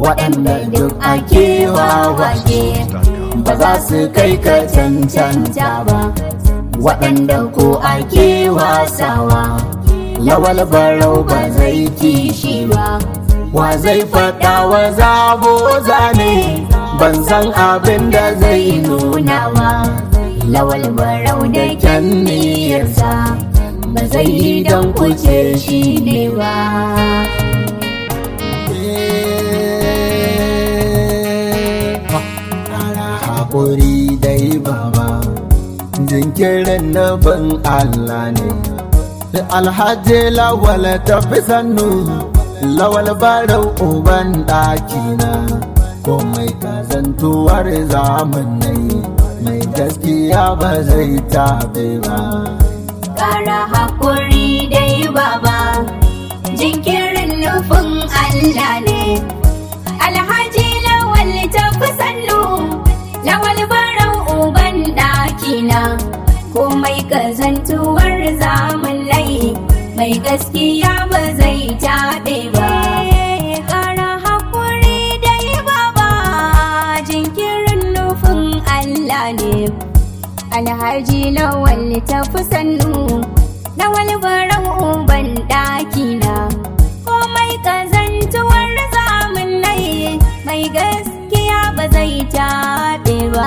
waɗanda duk ake wawashe ba za su kai ka cancanta ba waɗanda ko ake wasawa lawal barau ba zai kishi ba wa zai faɗa wa zabo zane ban san abin da zai nuna ba lawal barau da kyan niyyarsa ba zai yi don kuce shi ne ba haƙuri dai baba jinkirin nufin Allah ne alhaji lawal tafi sannu lawal barau uban ɗakina komai kazantuwar zamanai mai gaskiya ba zai tabe ba ƙara haƙuri dai baba jinkirin nufin Allah ne alhaji lawal tafi sannu lawal barau uban ɗakina komai kazantuwar zamanai mai gaskiya ba zai taɓe ba ƙara haƙuri dai baba jinkirin nufin Allah ne alhaji lawal tafi sannu lawal barau uban ɗakina komai kazantuwar zamanai mai gaskiya ba zai taɓe ba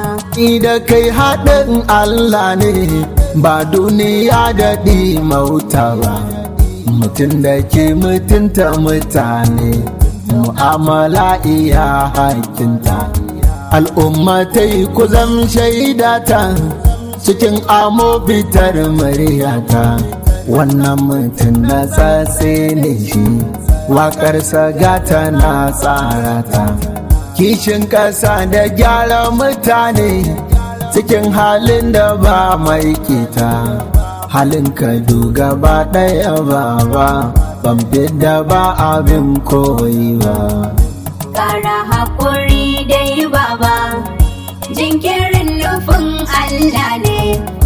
da kai haɗin Allah ne ba duniya daɗi mauta ba mutum da ke mutunta mutane mu'amala iya hakinta al'ummatai ku zam shaidata cikin amo fitar muryata wannan mutum na tsatse ne shi waƙarsa gata na tsarata kishin ƙasa da gyara mutane cikin halin da ba mai kita halin ka gaba ɗaya ba ba ban da ba abin koyi ba ƙara haƙuri dai baba jinkirin nufin Allah ne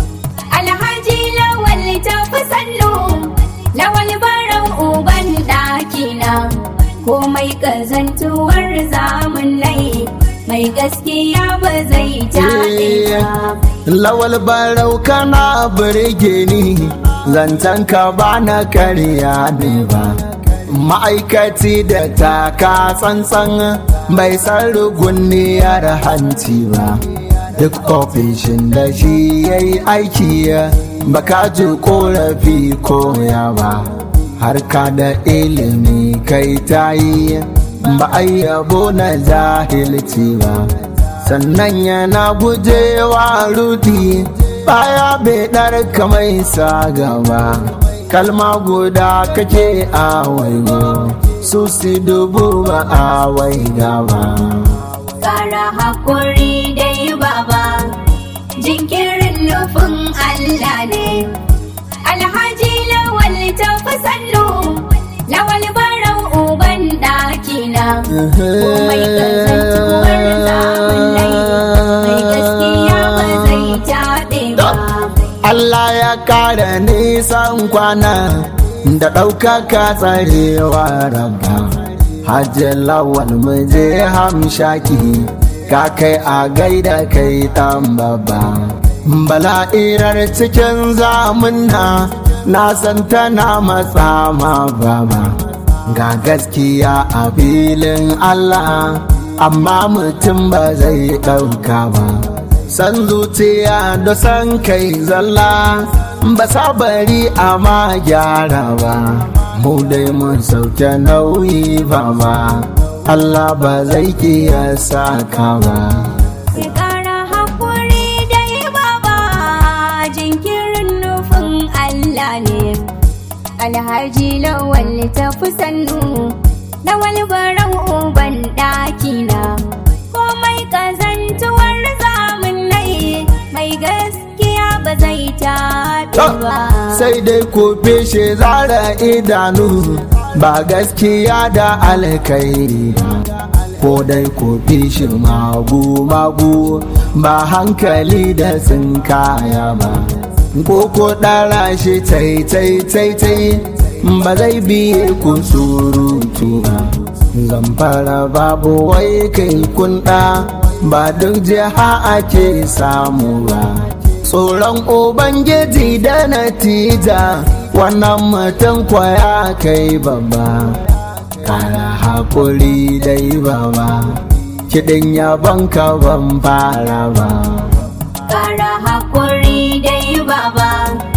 alhaji lawal tafi sannu lawal barau uban ɗakina komai ƙazantuwar zamanai mai gaskiya ba zai taɓe ba lawal barau kana birge ni zancen ka ba na karya ne ba ma'aikaci da taka tsantsan bai san ruguniyar hanci ba duk ofishin da shi ya yi aiki baka ji korafi koya ba harka da ilimi kai ta yi ba a yabo na jahilci ba sannan yana gujewa rudi baya bai ɗarka mai sa gaba kalma guda kake a waigo su si dubu ba a waiga ba ƙara haƙuri dai baba jinkirin nufin Allah ne alhaji lawal tafi sannu lawal barau uban ɗakina komai ƙazantuwar zamanai mai gaskiya ba zai taɓe ba Allah ya kara nisan kwana da ɗaukaka tsarewa rabba hajji lawan muje hamshaki ka kai a gaida kai ɗan babba bala'irar cikin zamunna na san tana matsa ma baba ga gaskiya a filin Allah amma mutum ba zai ɗauka ba san zuciya da san kai zalla ba sabari a ma gyara ba mu dai mun sauke nauyi ba ba Allah ba zai kiya saka ba Sai ƙara haƙuri dai baba jinkirin nufin Allah ne. Alhaji lawal tafi sannu, lawal barau uban ɗakina. Komai ƙazantuwar zamanai mai gaskiya ba zai taɓe ba. sai dai ku fishe zara idanu ba gaskiya da alkairi ba ko dai ku fishi magu-magu ba hankali da sun kaya ba ko ko ɗara shi tai-tai-tai ba zai biye ku surutu ba zamfara babu wai kai kunda ba duk jiha ake samu ba tsoron ubangiji da natija wannan mutum kwaya kai babba kara haƙuri dai baba kiɗin yabon ka ban fara ba Kara haƙuri dai baba,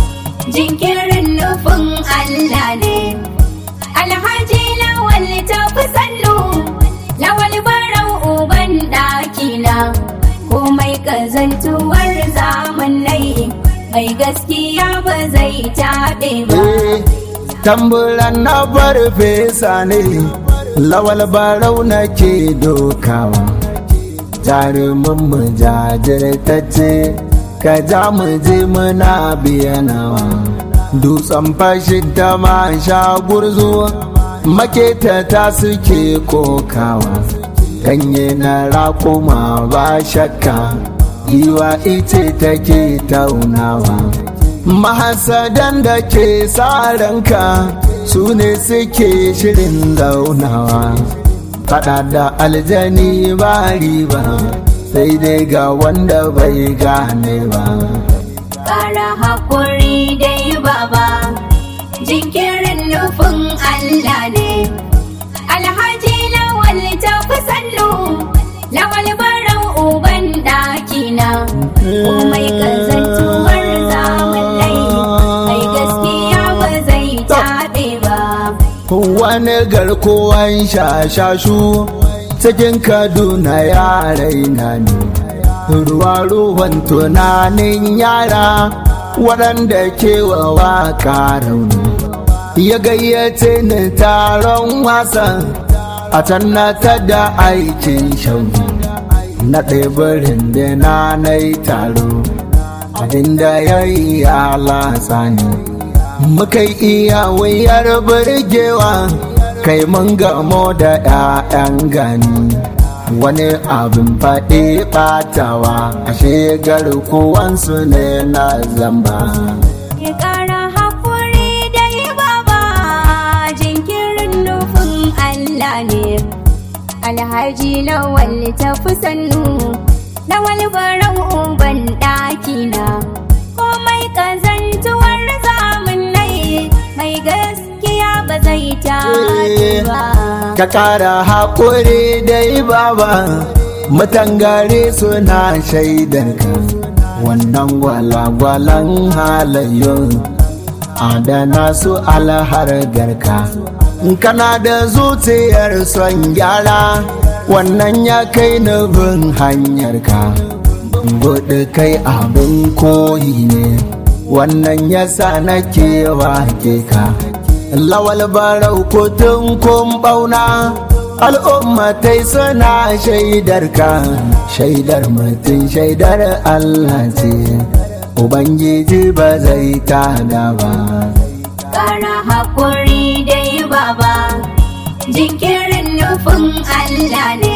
jinkirin nufin Allah ne. Alhaji lawal ta fi sannu, lawal barau uban ɗakina, komai ƙazantuwar zamanai, mai gaskiya ba zai taɓe ba. tamburan na farfesa ne lawal barau nake dokawa jarumin mu jajirtacce ka ja mu je muna biyanawa dutsen fashin ta ma sha gurzu maketa ta suke kokawa ganye na rakuma ba shakka yiwa ice take taunawa mahasadan da ke ranka su ne suke shirin zaunawa fada da aljani ba riba sai dai ga wanda bai gane ba Kara haƙuri dai baba, jinkirin nufin Allah ne. Alhaji lawal ta fi sannu, lawal barau uban ɗakina, komai ƙazantuwar zamanai, mai gaskiya ba zai taɓe ba. wani garkuwan shashashu cikin kaduna ya raina ne ruwa ruwan tunanin yara waɗanda kewa waka rauni ya gayyace ni taron wasan a can na ta da aikin shauni na ɗaibarin da na na yi taro abinda ya yi ya latsa ne muka iya wuyar burgewa kai mun gamo da 'ya'yan gani wani abin faɗi ɓatawa ashe garkuwansu ne na zamba Ya ƙara haƙuri dai baba, jinkirin nufin Allah ne. Alhaji lawal ta fi sannu, lawal barau uban ɗakina. Komai ƙazantuwar zamanai, mai gaskiya ba zai taɓe ba. ka ƙara haƙuri dai baba matangare suna shaidarka wannan gwalagwalan halayyun adana su alhargarka kana da zuciyar son gyara wannan ya kai nufin hanyarka gudu kai abin koyi ne wannan yasa nake wake ka lawal barau kotun kun bauna al'ummatai suna shaidar ka shaidar mutum shaidar Allah ce ubangiji ba zai tada ba Ƙara haƙuri dai baba, jinkirin nufin Allah ne.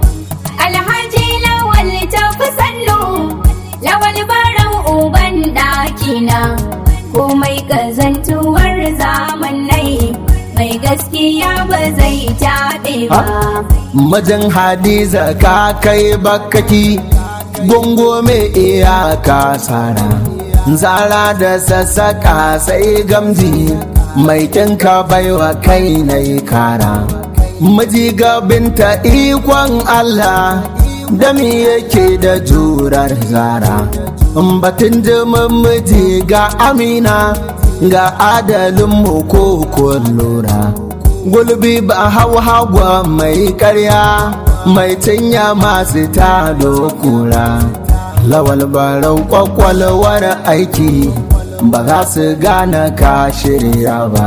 Alhaji lawal ta fi sannu, lawal barau uban ɗakina. Komai ƙazantuwar zamanai, mai gaskiya ba zai taɓe ba. Majin hadiza ka kai bakaki gungume iyaka tsara zara da sassaka sai gamji mai kinka baiwa kai na kara miji gabinta ikon Allah dami yake da jurar zara batun jimin miji ga amina ga adalin ko lura gulbi ba hau hagwa mai karya mai cinya masu tado kura lawal barau kwakwalwar aiki ba za su gane ka shirya ba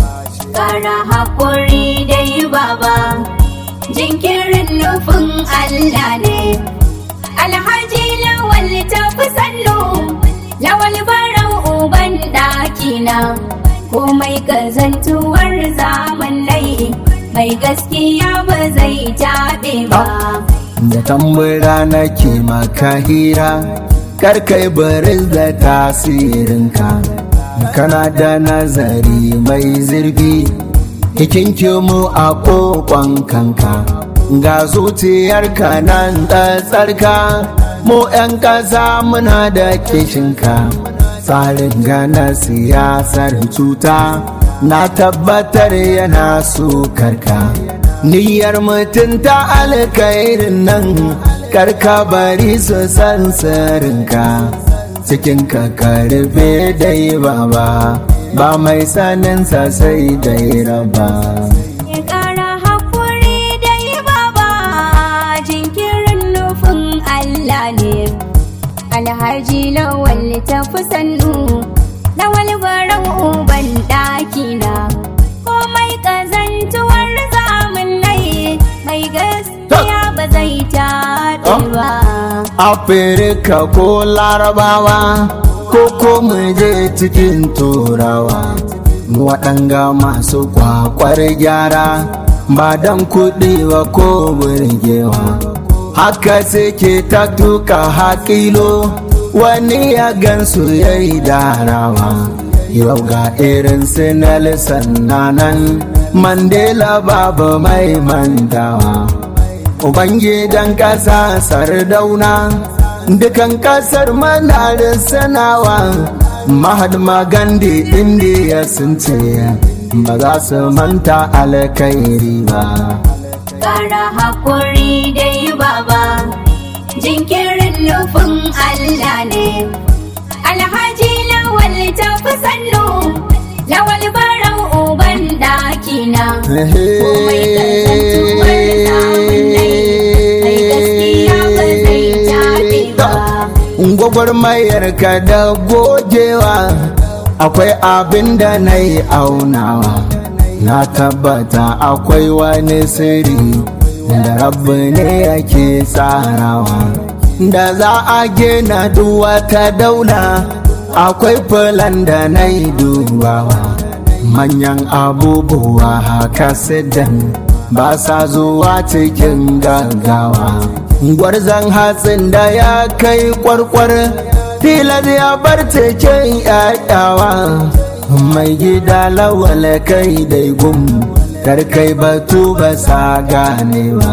Ƙara haƙuri dai baba, jinkirin nufin Allah ne. Alhaji lawal ta fi sannu, lawal barau uban ɗakina. Komai ƙazantuwar zamanai, mai gaskiya ba zai taɓe ba. da tambura nake maka hira karkai baris da tasirinka kana da nazari mai zurfi hikinkimu a kokon kanka ga zuciyarka nan tsarka mu 'yan ƙasa muna da kishinka tsarin gana siyasar cuta na tabbatar yana sukarka niyyar mutunta alkairin nan karka bari su san sirrinka cikin ka karfe dai baba ba mai saninsa sai dai raba Ya ƙara haƙuri dai baba jinkirin nufin Allah ne. Alhaji lawal tafi sannu, lawal barau uban ɗakina. Komai ƙazantuwar zamun nai mai gaskiya ba zai taɓe ba. afirka ko larabawa ko ko mu je cikin turawa waɗanga masu kwakwar gyara ba don kuɗi ba ko burgewa haka suke ta tuka haƙilo wani ya gansu ya yi darawa yau ga irin su Nelson nanan mandela babu mai mantawa Ubangidan ƙasa sardauna dukan ƙasar manarin sanawa Mahatma Gandhi indiya sun ce ba za su manta alkairi ba. Ƙara haƙuri dai baba, jinkirin nufin Allah ne. Alhaji lawal tafi sannu, lawal barau uban ɗakina. Komai ƙazantuwar zamun nai, mai gaskiya ba zai taɓe ba. Gwagwarmayar ka da gogewa akwai abin da na yi aunawa. Na tabbata akwai wani sirri da rabu ne yake tsarawa. Da za a gina duk wata daula akwai filan da na yi dubawa. Manyan abubuwa haka sidan ba sa zuwa cikin gaggawa. Gwarzon hatsin da ya kai kwarkwar tilar ya bar cikin yayawa. Mai gida lawal kai dai gum karkai batu ba sa ganewa.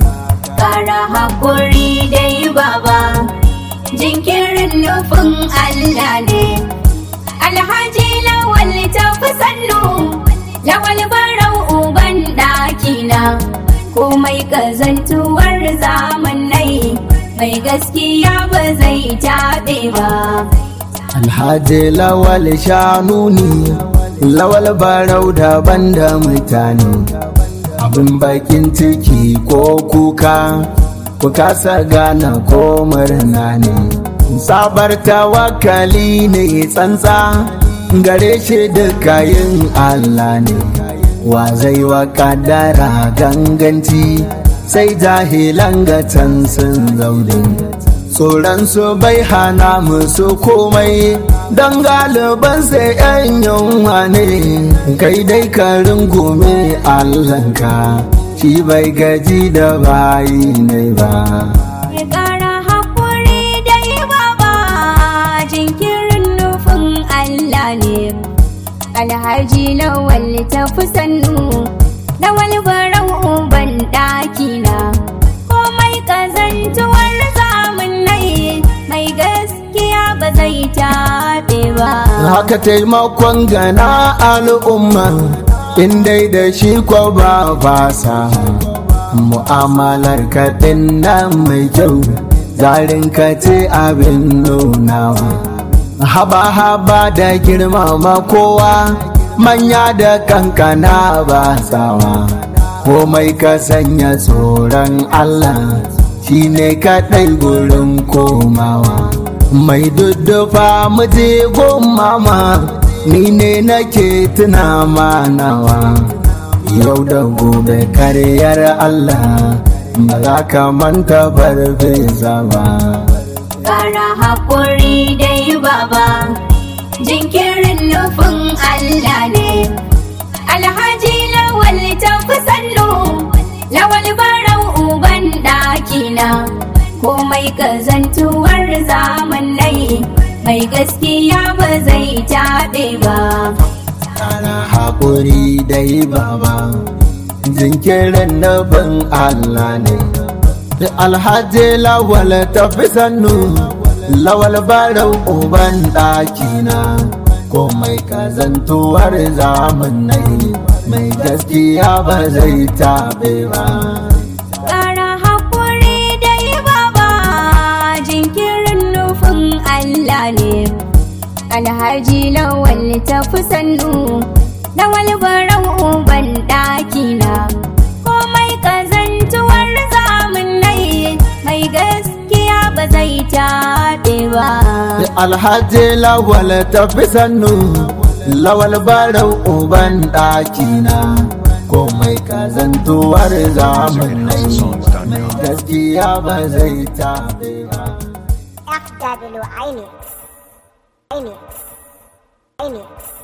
Ƙara haƙuri dai baba, jinkirin nufin Allah ne. Alhaji lawal tafi sannu, lawal barau uban ɗakina. Komai ƙazantuwar zamanai, mai gaskiya ba zai taɓe ba. Alhaji lawal shanuni lawal barau daban da mutane abin bakin ciki ko kuka ku kasa gane ko murna ne sabar tawakali ne tsantsa gare shi duka yin Allah ne wa zai wa kadara ganganci sai jahilan gatan sun zaune tsoronsu bai hana musu komai don galiban sai yan yunwa ne kai dai ka rungume allanka shi bai gaji da bayi ne ba Ya ƙara haƙuri dai baba, jinkirin nufin Allah ne. Alhaji lawal tafi sannu, lawal barau uban ɗakina. Komai ƙazantuwar zamun nai, mai gaskiya ba zai taɓe ba. haka taimakon gana al'umma in dai da shi ko ba fasa mu'amalar kaɗin nan mai kyau zarin ka ce abin nunawa haba-haba da girmama kowa manya da kankana ba tsawa komai ka sanya tsoron allah shi ne kaɗai gurin komawa mai duddufa muje mama ni ne nake tuna manawa yau da gobe karyar Allah ba za ka manta farfesa ba Ƙara haƙuri dai baba, jinkirin nufin Allah ne. Alhaji lawal tafi sannu, lawal barau uban ɗakina. Komai ƙazantuwar zamanai, mai gaskiya ba zai taɓe ba Kana haƙuri dai baba jinkirin nufin Allah ne alhaji lawal tafi sannu lawal barau uban ɗakina komai kazantuwar zamanai mai gaskiya ba zai taɓe ba ƙara haƙuri dai baba jinkirin nufin Allah ne alhaji lawal tafi sannu lawal barau uban ɗakina komai kazantuwar zamanai mai gaskiya ba zai taɓe ba alhaji lawal tafi sannu lawal barau uban ɗakina komai kazantuwar zamanai mai gaskiya ba zai taɓe ba FW Inix. Inix. Inix.